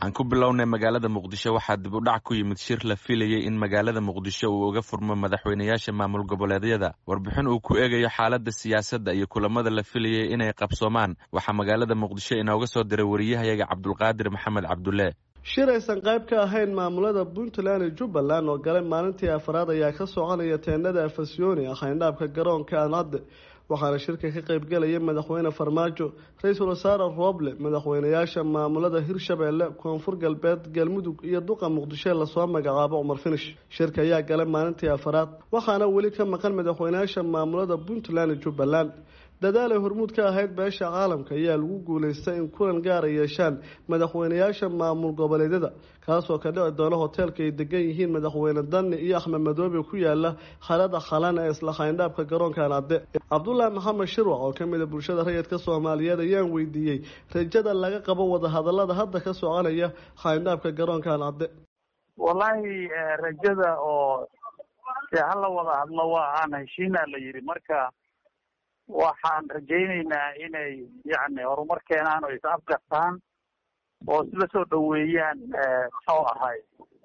aan ku bilownay magaalada muqdisho waxaa dib u dhac ku yimid shir la filayay in magaalada muqdisho uu uga furmo madaxweynayaasha maamul goboleedyada warbixin uu ku eegayo xaaladda siyaasadda iyo kulamada la filayay inay qabsoomaan waxaa magaalada muqdisho inooga soo diray wariyahayaga cabdulqaadir maxamed cabdulle shir aysan qayb ka ahayn maamulada puntland iyo jubbaland oo galay maalintii afraad ayaa ka soconaya teenada afasyooni ah xayndhaabka garoonka aancadde waxaana shirka ka qaybgalaya madaxweyne farmaajo ra-iisul wasaare rooble madaxweynayaasha maamulada hirshabeelle koonfur galbeed galmudug iyo duqa muqdisho lasoo magacaabo cumar finish shirka ayaa galay maalintii afraad waxaana weli ka maqan madaxweynayaasha maamulada puntland iyo jubbaland dadaalay hormuud ka ahayd beesha caalamka ayaa lagu guulaystay in kulan gaara yeeshaan madaxweynayaasha maamul goboleedyada kaasoo ka dhici doona hoteelka ay degan yihiin madaxweyne dani iyo axmed madoobe ku yaala xalada khalan ee isla xayndhaabka garoonka anade cabdulaahi maxamed shirwac oo kamid a bulshada rayidka soomaaliyeed ayaan weydiiyey rajada laga qabo wadahadalada hadda ka soconaya xayndhaabka garoonka anade wallaahi rajada oo dee hala wada hadlo waa aan heshiinaa la yidhi marka waxaan rajaynaynaa inay yacni horumar keenaan oo is afgartaan oo isla soo dhaweeyaan muxuu ahay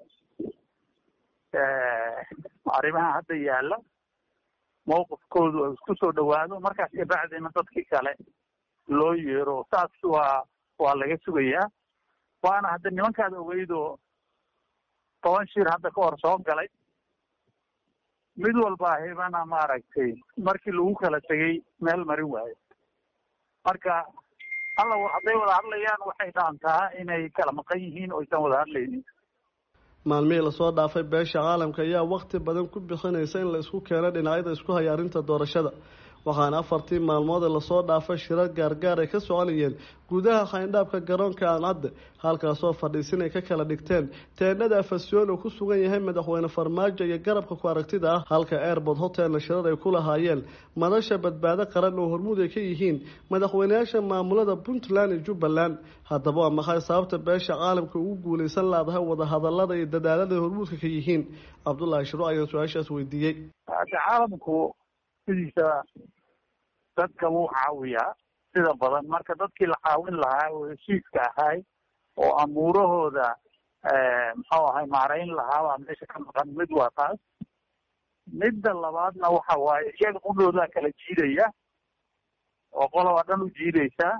arrimaha hadda yaalla mawqifkoodu isku soo dhawaado markaas kabacdina dadkii kale loo yeero saas waa waa laga sugayaa waana hadda nimankaada ogeydoo toban shir hadda ka hor soo galay mid walba hibana maaragtay markii lagu kala tegay meel marin waayo marka alla hadday wada hadlayaan waxay dhaantaa inay kala maqan yihiin oo aysan wada hadlaynin maalmihii lasoo dhaafay beesha caalamka ayaa wakti badan ku bixinaysa in la isku keeno dhinacyada isku haya arrinta doorashada waxaana afartii maalmood ee lasoo dhaafay shirar gaargaar ay ka soconayeen gudaha xayndhaabka garoonka aancadde halkaasoo fadhiisin ay ka kala dhigteen teenada afasyoon uu ku sugan yahay madaxweyne farmaajo iyo garabka ku aragtida ah halka airbord hotelna shirar ay ku lahaayeen madasha badbaado qaran oo hormuud ay ka yihiin madaxweynayaasha maamulada puntland iyo jubbaland haddaba waa maxay sababta beesha caalamka ugu guulaysan laadahay wadahadalada iyo dadaalada hormuudka ka yihiin cabdullaahi shiro ayaan su-aashaas weydiiyey caalamku sidiisa dadka wuu caawiyaa sida badan marka dadkii la caawin lahaa oo heshiiska ahay oo amuurahooda muxuu ahay maarayn lahaa baa meesha ka maqan mid waa taas midda labaadna waxa waaye iyaga qudhoodaa kala jiidaya oo qoloba dhan u jiidaysaa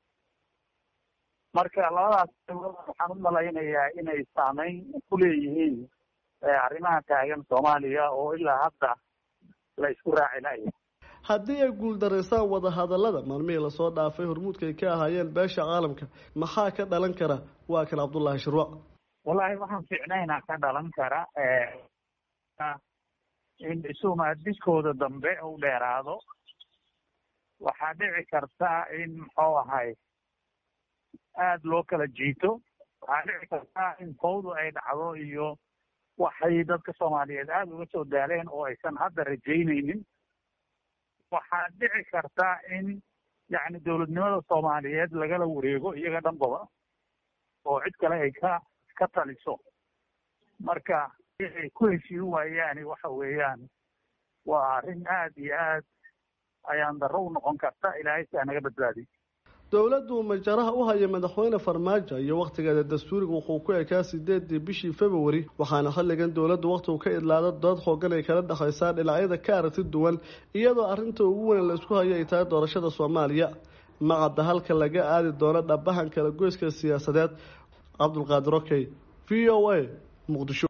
marka labadaas waxaan u malaynayaa inay saameyn ku leeyihiin arrimaha taagan soomaaliya oo ilaa hadda la isku raaci laaya haddii ay guuldaraysaan wadahadalada maalmihii lasoo dhaafay hormuudka ay ka ahaayeen beesha caalamka maxaa ka dhalan kara waa kan cabdullaahi shirwac wallaahi waxaan fiicnaynaa ka dhalan kara in isumaadiskooda dambe u dheeraado waxaa dhici karta in muxuu ahay aada loo kala jiito waxaa dhici karta in fawdu ay dhacdo iyo waxay dadka soomaaliyeed aada uga soo daaleen oo aysan hadda rajaynaynin waxaa dhici karta in yacni dowladnimada soomaaliyeed lagala wareego iyaga dhanbaba oo cid kale ay ka ka taliso marka ay ku heshiin waayaani waxa weeyaan waa arrin aad iyo aad ayaan darro u noqon karta ilaahay si anaga badbaadiy dowladdu majaraha u haya madaxweyne farmaajo iyo wakhtigeeda dastuuriga wuxuu ku ekaa sideedii bishii februari waxaana xilligan dowladdu wakhtigu ka idlaada dood xoogan ay kala dhexaysaa dhinacyada ka aragti duwan iyadoo arrinta ugu weyn la isku hayo ay tahay doorashada soomaaliya macadda halka laga aadi doono dhabahan kala goyska siyaasadeed cabdulqaadir okey v o a muqdisho